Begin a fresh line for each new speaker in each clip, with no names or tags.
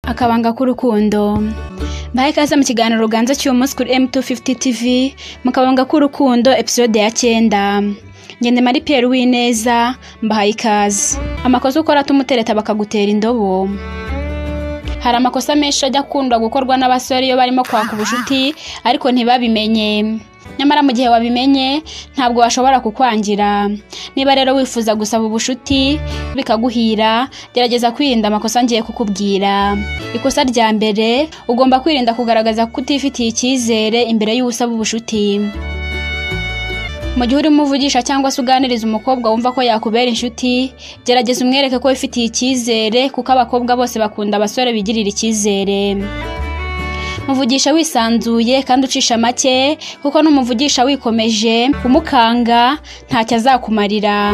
akabanga k'urukundo mbahaye ikaze mu kiganiro ruganza cy'umunsi kuri M250 TV mu kabanga k'urukundo episode ya cyenda ngende mari Pierre Wineza mbahaye ikaze amakosa ukora tumutereta bakagutera indobo hari amakosa menshi ajya akundwa gukorwa n'abasore iyo barimo kwaka ubucuti ariko ntibabimenye nyamara mu gihe wabimenye ntabwo washobora kukwangira niba rero wifuza gusaba ubushuti bikaguhira gerageza kwirinda amakosa ngiye kukubwira ikosa rya mbere ugomba kwirinda kugaragaza ko utifitiye icyizere imbere y'usaba ubushuti mu gihe urimo uvugisha cyangwa se uganiriza umukobwa wumva ko yakubera inshuti gerageza umwereke ko wifitiye icyizere kuko abakobwa bose bakunda abasore bigirira icyizere muvugisha wisanzuye kandi ucisha make kuko n'umuvugisha wikomeje umukanga ntacyo azakumarira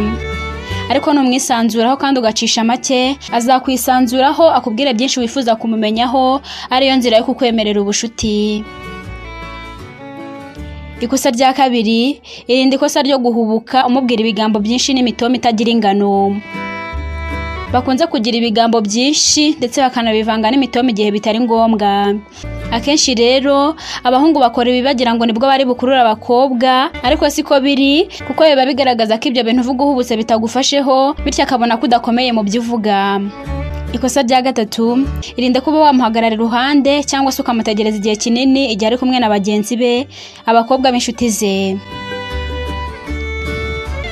ariko numwisanzuraho kandi ugacisha make azakwisanzuraho akubwire byinshi wifuza kumumenyaho ariyo nzira yo kukwemerera ubushuti ikosa rya kabiri irinde ikosa ryo guhubuka umubwira ibigambo byinshi n'imitoma itagira ingano bakunze kugira ibigambo byinshi ndetse bakanabivanga n'imitoma igihe bitari ngombwa akenshi rero abahungu bakora ibi bagira ngo nibwo bari bukurura abakobwa ariko siko biri kuko biba bigaragaza ko ibyo bintu uvuga uhubutse bitagufasheho bityo akabona ko udakomeye mu byo uvuga ikosa rya gatatu irinde kuba wamuhagarara iruhande cyangwa se ukamutegereza igihe kinini igihe ari kumwe na bagenzi be abakobwa b'inshuti ze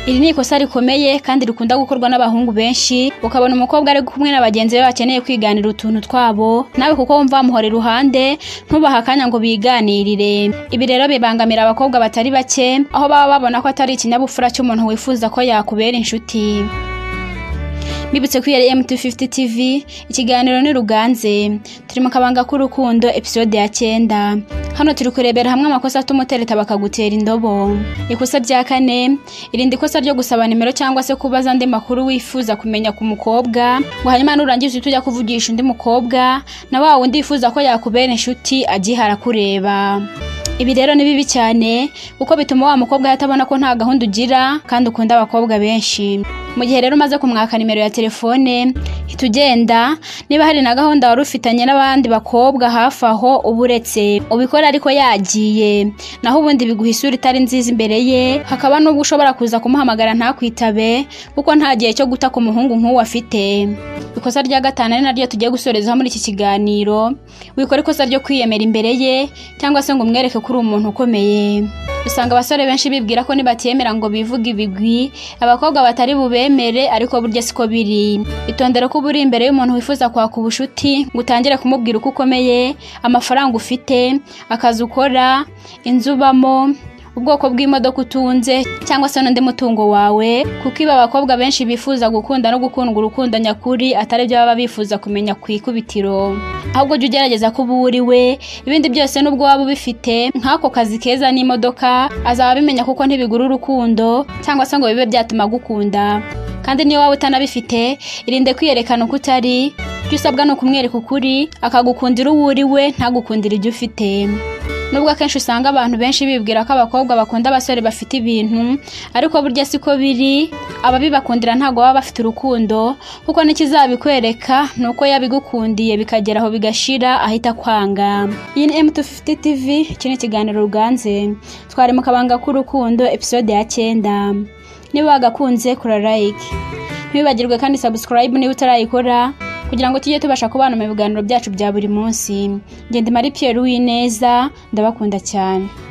iri ni ikosa rikomeye kandi rikunda gukorwa n'abahungu benshi ukabona umukobwa ari kumwe na bagenzi be bakeneye kwiganira utuntu twabo nawe kuko wumva wamuhora iruhande ntubahe akanya ngo biganirire ibi rero bibangamira abakobwa batari bake aho baba babona ko atari ikinyabupfura cy'umuntu wifuza ko yakubera inshuti bibutse kuri yari M250 TV ikiganiro ni ruganze turi mu kabanga k'urukundo episode ya cyenda hano turi kurebera hamwe amakosa atuma utereta bakagutera indobo ikosa rya kane irinde ikosa ryo gusaba nimero cyangwa se kubaza andi makuru wifuza kumenya ku mukobwa ngo hanyuma nurangiza uhite ujya kuvugisha undi mukobwa na wa wundi wifuza ko yakubera inshuti agihara kureba ibi rero ni bibi cyane kuko bituma wa mukobwa atabona ko nta gahunda ugira kandi ukunda abakobwa benshi mu gihe rero umaze kumwaka nimero ya telefone hita ugenda niba hari na gahunda wari ufitanye n'abandi bakobwa hafi aho uba uretse ubikora ariko yagiye naho ubundi biguha isura itari nziza imbere ye hakaba n'ubwo ushobora kuza kumuhamagara ntakwitabe kuko nta gihe cyo guta ku muhungu nk'uwo afite ikosa rya gatanu ari naryo tugiye gusorezaho muri iki kiganiro wikora ikosa ryo kwiyemera imbere ye cyangwa se ngo umwereke ko uri umuntu ukomeye usanga abasore benshi bibwira ko nibatiyemera ngo bivuge ibigwi abakobwa batari bubemere ariko burya siko biri itondere ko uba uri imbere y'umuntu wifuza kwaka ubushuti ngo utangire kumubwira uko ukomeye amafaranga ufite akazi ukora inzu ubamo ubwoko bw'imodoka utunze cyangwa se n'undi mutungo wawe kuko ibi abakobwa benshi bifuza gukunda no gukundwa urukundo nyakuri atari byo baba bifuza kumenya ku ikubitiro ahubwo jya ugerageza ko uba uri we ibindi byose n'ubwo waba ubifite nk'ako kazi keza n'imodoka azaba abimenya kuko ntibigura urukundo cyangwa se ngo bibe byatuma agukunda kandi niyo waba utanabifite irinde kwiyerekana uko utari ibyo usabwa ni ukumwereka ukuri akagukundira uwo uri we ntagukundire ibyo ufite nubwo akenshi usanga abantu benshi bibwira ko abakobwa bakunda abasore bafite ibintu ariko burya siko biri ababibakundira ntabwo baba bafite urukundo kuko n'ikizabikwereka ni uko yabigukundiye bikagera aho bigashira ahita akwanga iyi ni M250 TV iki ni ikiganiro ruganze twari mu kabanga k'urukundo episode ya cyenda niba wagakunze kora like ntibibagirwe kandi subscribe niba utarayikora kugira ngo tujye tubasha kubana mu biganiro byacu bya buri munsi ngende mari Pierre Uwineza ndabakunda cyane